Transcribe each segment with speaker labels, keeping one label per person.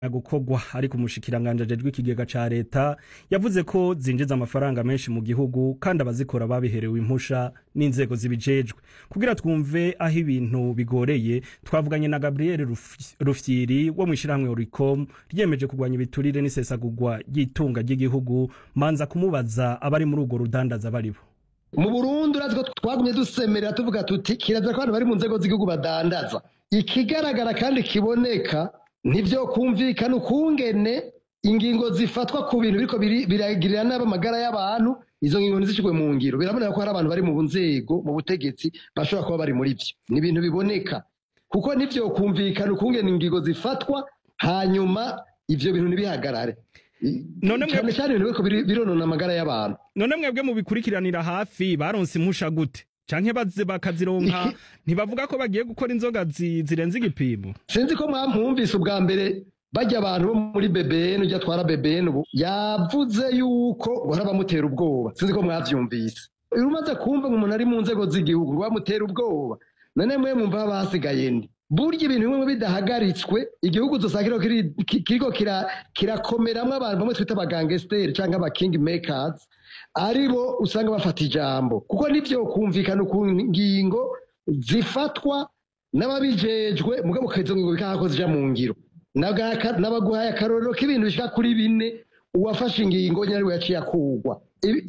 Speaker 1: gukorwa ariko umushikiranganje ajejwe ikigega ca leta yavuze ko zinjiza amafaranga menshi mu gihugu kandi abazikora babiherewe impusha n'inzego zibijejwe kugira twumve aho ibintu bigoreye twavuganye na Gabriel Rufyiri wo mu ishirahamwe Oricom ryemeje kurwanya ibiturire n'isesagurwa ry'itunga ry'igihugu manza kumubaza abari muri urwo rudandaza baribo
Speaker 2: mu Burundi urazi ko twagumye dusemerera tuvuga tuti kiraza ko abantu bari mu nzego z'igihugu badandaza ikigaragara kandi kiboneka nivyo kumvikana ukungene ingingo zifatwa ku bintu biriko biragirira nabi amagara y'abantu izo ngingo ntizishirwe mu ngiro biraboneka ko hari abantu bari mu nzego mu butegetsi bashobora kuba bari muri vyo ni ibintu biboneka kuko nivyo kumvikana ukungene ingingo zifatwa hanyuma ivyo bintu ntibihagarare
Speaker 1: none
Speaker 2: cyane cyane ibintu biriko bironona amagara y'abantu
Speaker 1: none mwebwe mu bikurikiranira hafi baronse impusha gute canke baze bakazironka ntibavuga ko bagiye gukora inzoga zirenze igipimo
Speaker 2: sinzi ko mwamwumvise ubwa mbere bajya abantu bo muri BBN ujya atwara BBN ubu yavuze yuko uhora bamutera ubwoba sinzi ko mwavyumvise umaze kumva umuntu ari mu nzego z'igihugu bamutera ubwoba none mwe mwumva basigaye ndi burya ibintu bimwe bidahagaritswe igihugu dusanga kiriko kirakomeramwo abantu bamwe twita abagangesteri canke aba king makers aribo usanga bafata ijambo kuko nivyo kumvikana ku ngingo zifatwa n'ababijejwe mugabo izo ngingo bikahako zija mu ngiro nabaguhaye akarorero k'ibintu bishika kuri bine uwafashe ingingo nyine ariwe yaciye akugwa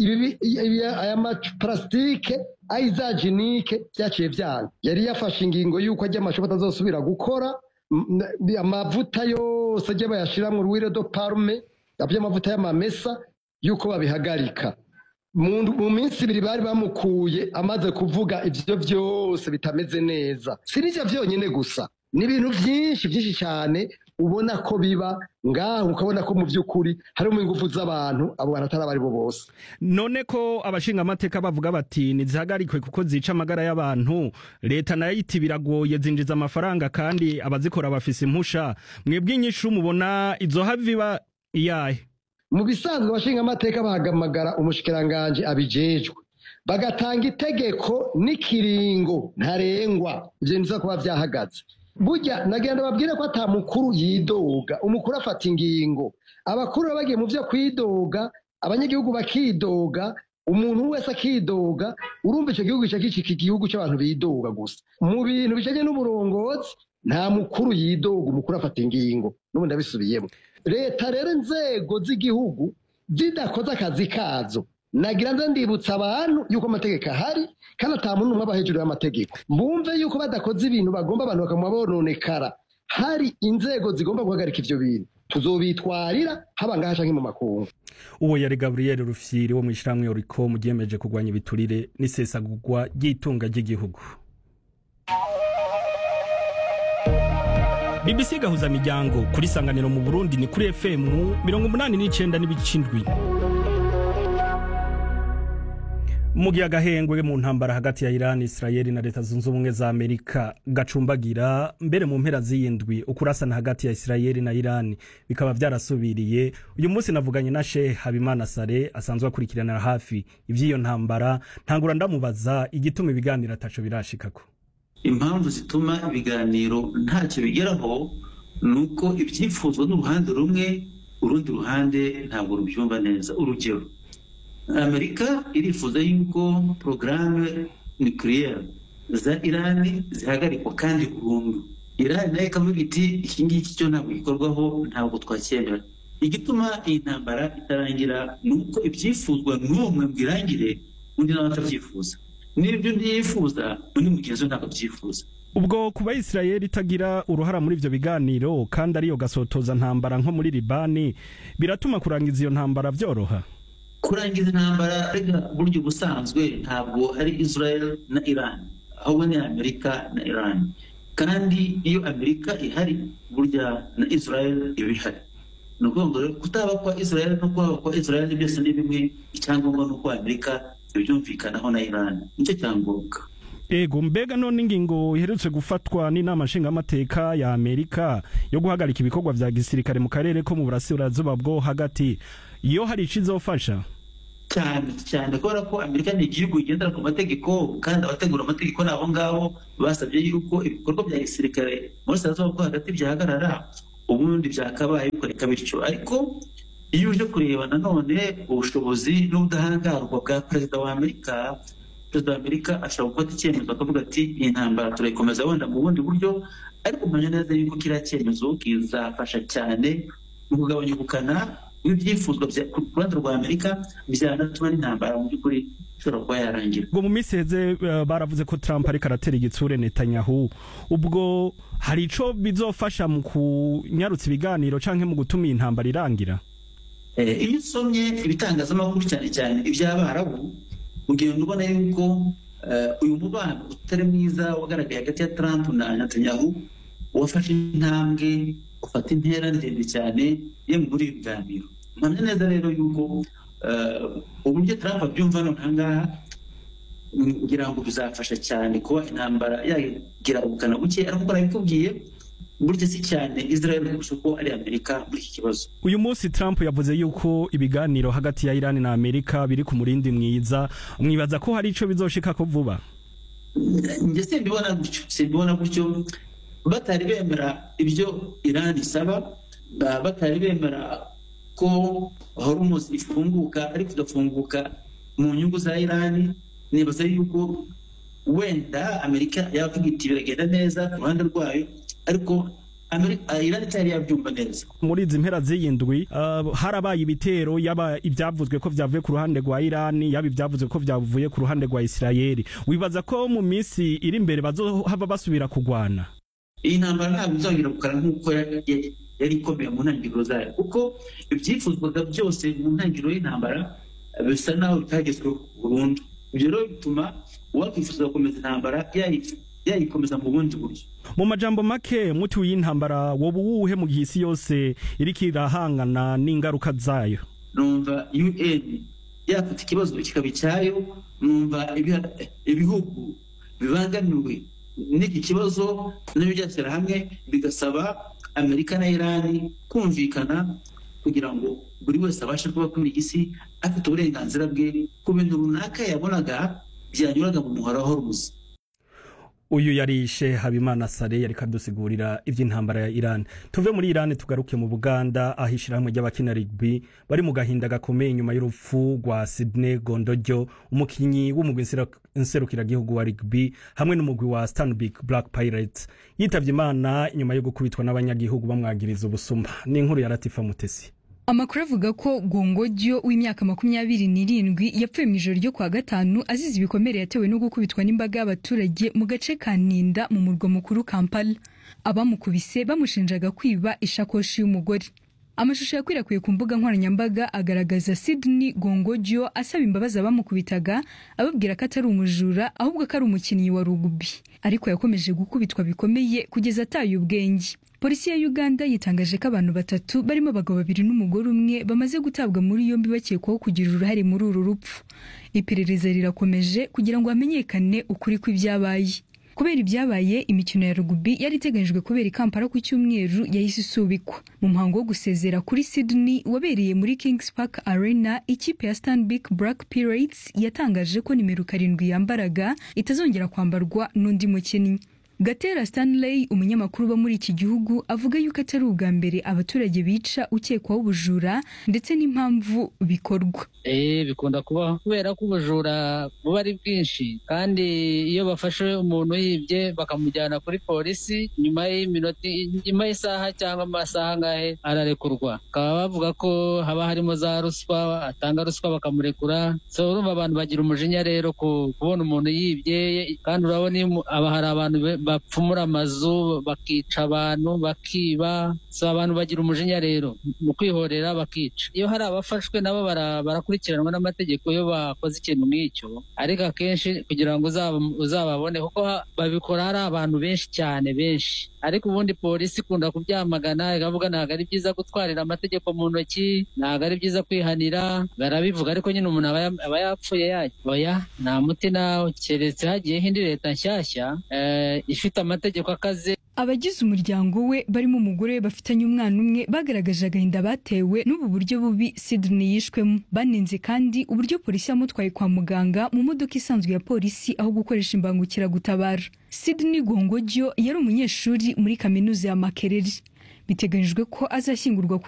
Speaker 2: aya maparasitike ayizajinike byaciye vyanga yari yafashe ingingo y'uko ajya amashopo atazosubira gukora amavuta yose ajya bayashiramwo urwire do parume amavuta y'amamesa y'uko babihagarika mu minsi ibiri bari bamukuye amaze kuvuga ivyo vyose bitameze neza si n'ivyo vyonyine gusa ni ibintu vyinshi vyinshi cyane ubona ko biba ngaho ukabona ko mu by'ukuri harimo ingufu z'abantu abo bantu atari abari bo bose
Speaker 1: none ko abashinga amateka bavuga bati ntizihagarikwe kuko zica amagara y'abantu leta nayo iti biragoye zinjiza amafaranga kandi abazikora bafise impusha mwebwe inyishu mubona izo haviba iyahe
Speaker 2: mu bisanzwe abashinga amateka bahagamagara umushikiranganje abijejwe bagatanga itegeko n'ikiringo ntarengwa ivyo niza kuba vyahagaze burya nagenda babwire ko ata mukuru yidoga umukuru afata ingingo abakuru bagiye mu vyo kwidoga abanyagihugu bakidoga umuntu wese akidoga urumva ico gihugu kica igihugu c'abantu bidoga gusa mu bintu bijanye n'uburongozi nta mukuru yidoga umukuru afata ingingo n'ubu ndabisubiyemo leta rero inzego z'igihugu zidakoze akazi kazo nagira nze ndibutsa abantu yuko amategeko ahari kandi ata muntu umwe aba hejuru y'amategeko bumve yuko badakoze ibintu bagomba abantu bakaguma bononekara hari inzego zigomba guhagarika ivyo bintu tuzobitwarira haba ngaha canke mu makungu
Speaker 1: uwo yari gaburiyeri rufyiri wo mu ishyirahamwe oricom ryemeje kurwanya ibiturire n'isesagurwa ry'itunga ry'igihugu bbc gahuza miryango kuri sanganiro mu burundi ni kuri fm mirongo umunani n'icenda n'ibicindwi mu gihe agahengwe mu ntambara hagati ya Iran Israel na leta zunze ubumwe za Amerika gacumbagira mbere mu mpera z'iyindwi ukurasana hagati ya Israel na Iran bikaba byarasubiriye uyu munsi navuganye na Sheikh Habimana Sare asanzwe akurikiranira hafi ivy'iyo ntambara ntangura ndamubaza igituma ibiganiro ataco birashikako
Speaker 3: impamvu zituma ibiganiro ntacyo bigeraho ni uko ibyifuzwa n'uruhande rumwe urundi ruhande ntabwo rubyumva neza urugero amerika irifuza yuko porogaramu nukiliyeri za irani zihagarikwa kandi burundu irani nayo ikavuga iti iki ngiki cyo ntabwo gikorwaho ntabwo twacyemera igituma iyi ntambara itarangira ni uko ibyifuzwa n'umwe ngo irangire undi nawe atabyifuza n'ibyo undi yifuza undi mugenzi we ntabwo abyifuza
Speaker 1: ubwo kuba Israel itagira uruhara muri ivyo biganiro kandi ariyo gasotoza ntambara nko muri Libani biratuma kurangiza iyo ntambara vyoroha
Speaker 3: kurangiza intambara rega buryo busanzwe ntabwo ari Israel na Iran ahubwo ni Amerika na Iran kandi iyo Amerika ihari burya na Israel iba ihari ni ukuvuga ngo kutaba kwa Israel no kwaba kwa Israel byose ni bimwe icyangombwa ni uko Amerika ibyumvikanaho na Iran nicyo cyangombwa
Speaker 1: ego mbega none ingingo iherutse gufatwa n'inama nshingamateka ya Amerika yo guhagarika ibikorwa vya gisirikare mu karere ko mu burasirazuba bwo hagati iyo hari ico izofasha
Speaker 3: cyane cyane kubera ko amerika ni igihugu kigendera ku mategeko kandi abategura amategeko ni abo ngabo basabye yuko ibikorwa bya gisirikare muri sarazuba bwo hagati byahagarara ubundi byakabaye bikoreka bityo ariko iyo uje kureba nanone ubushobozi n'ubudahangarwa bwa perezida wa amerika perezida wa amerika ashobora gufata icyemezo akavuga ati iyi ntambara turayikomeza wenda mu bundi buryo ariko mpamya neza yuko kiriya cyemezo kizafasha cyane mu kugabanya ubukana bw'ibyifuzwa ku ruhande rwa amerika byanatuma n'intambara mu by'ukuri ishobora kuba yarangira
Speaker 1: ubwo mu minsi heze baravuze ko trump ariko aratera igitsure netanyahu ubwo hari ico bizofasha mu kunyarutsa ibiganiro canke mu gutuma iyi ntambara irangira
Speaker 3: iyo usomye ibitangazamakuru cyane cyane iby'abarabu ugenda ubona yuko uyu mubano utari mwiza wagaragaye hagati ya Trump na Netanyahu wafashe intambwe ufata intera ndende cyane ye muri ibi biganiro mpamya neza rero yuko uburyo Trump abyumva none ahangaha ngira ngo bizafasha cyane kuba intambara yagira ubukana buke ariko uko nabikubwiye burya si cyane Israel kurusha uko ari Amerika muri iki kibazo
Speaker 1: uyu munsi Trump yavuze yuko ibiganiro hagati ya Iran na Amerika biri ku murindi mwiza mwibaza ko hari ico bizoshika ko vuba
Speaker 3: njye simbibona gutyo simbibona gutyo batari bemera ibyo Iran isaba batari bemera ko Hormuz ifunguka ariko igafunguka mu nyungu za Iran nibaza yuko wenda Amerika yavuga iti biragenda neza ku ruhande rwayo ariko Iran itari yabyumva neza
Speaker 1: muri izi mpera z'iyindwi uh, harabaye ibitero yaba ibyavuzwe ko byavuye ku ruhande rwa Iran yaba ibyavuzwe ko byavuye ku ruhande rwa Israeli wibaza ko mu minsi iri imbere bazohava basubira kugwana
Speaker 3: iyi ntambara ntabwo izongera gukara nk'uko yari ikomeye mu ntangiriro zayo kuko ibyifuzwaga byose mu ntangiriro y'intambara bisa naho bitagezweho burundu ibyo rero bituma uwakwifuza gukomeza intambara yayikomeza mu bundi buryo
Speaker 1: mu majambo make muti w'intambara woba uwuhe mu gihe isi yose iriko irahangana n'ingaruka zayo
Speaker 3: numva un yafata ikibazo kikaba icyayo numva ibihugu bibangamiwe n'iki kibazo nabyo byashyira hamwe bigasaba amerika na irani kumvikana kugira ngo buri wese abashe kuba kuri iyi si afite uburenganzira bwe ku bintu runaka yabonaga byanyuraga mu muhora wa horumuzi
Speaker 1: uyu yarishe habimana sare yari kadusigurira iby'intambara ya iran tuve muri iran tugaruke mu buganda aho ishyirahamwe ry'abakina rugby bari mu gahinda gakomeye nyuma y'urupfu rwa sidney gondojo umukinnyi w'umugwi nserukiragihugu wa rugby hamwe n'umugwi wa stanbic black pirates yitabye imana nyuma yo gukubitwa n'abanyagihugu bamwagiriza ubusuma ni inkuru ya latifa mutesi
Speaker 4: amakuru avuga ko gongojyo w'imyaka makumyabiri n'irindwi yapfuye mu ijoro ryo kuwa gatanu azize ibikomere yatewe no gukubitwa n'imbaga y'abaturage mu gace ka ninda mu murwa mukuru kampala abamukubise bamushinjaga kwiba ishakoshi y'umugore amashusho yakwirakwiye ku mbuga nkoranyambaga agaragaza Sydney Gongojyo asaba imbabazi abamukubitaga ababwira ko atari umujura ahubwo ko ari umukinnyi wa rugby ariko yakomeje gukubitwa bikomeye kugeza ataye ubwenge polisi ya uganda yitangaje ko abantu batatu barimo abagabo babiri n'umugore umwe bamaze gutabwa muri yombi bakekwaho kugira uruhare muri uru rupfu iperereza rirakomeje kugira ngo hamenyekane ukuri kw'ibyabaye kubera ibyabaye imikino ya rugubi yari iteganyijwe kubera i kampala ku cyumweru yahise isubikwa mu muhango wo gusezera kuri sydney wabereye muri kings park arena ikipe ya stanbic black pirates yatangaje ko nimero karindwi yambaraga itazongera kwambarwa n'undi mukinnyi gatera stanley umunyamakuru uba muri iki gihugu avuga yuko atari ubwa mbere abaturage bica ukekwaho ubujura ndetse n'impamvu bikorwa
Speaker 5: eh bikunda kubaho kubera ko ubujura buba ari bwinshi kandi iyo bafashe umuntu yibye bakamujyana kuri polisi nyuma y'iminota nyuma y'isaha cyangwa amasaha angahe ararekurwa bakaba bavuga ko haba harimo za ruswa atanga ruswa bakamurekura so urumva abantu bagira umujinya rero kubona umuntu yibye kandi urabona aba hari abantu bapfumura amazu bakica abantu bakiba so abantu bagira umujinya rero mu kwihorera bakica iyo hari abafashwe nabo barakurikiranwa n'amategeko iyo bakoze ikintu nk'icyo ariko akenshi kugira ngo uzababone kuko babikora hari abantu benshi cyane benshi ariko ubundi polisi ikunda kubyamagana ikavuga ntabwo ari byiza gutwarira amategeko mu ntoki ntabwo ari byiza kwihanira barabivuga ariko nyine umuntu aba yapfuye yajya oya nta muti nawe keretse hagiyeho indi leta nshyashya ifite amategeko akaze
Speaker 4: abagize umuryango we barimo umugore we bafitanye umwana umwe bagaragaje agahinda batewe n'ubu buryo bubi Sydney yishwemo banenze kandi uburyo polisi yamutwaye kwa muganga mu modoka isanzwe ya polisi aho gukoresha imbangukiragutabara Sydney Gongojyo yari umunyeshuri muri kaminuza ya Makerere biteganyijwe ko azashyingurwa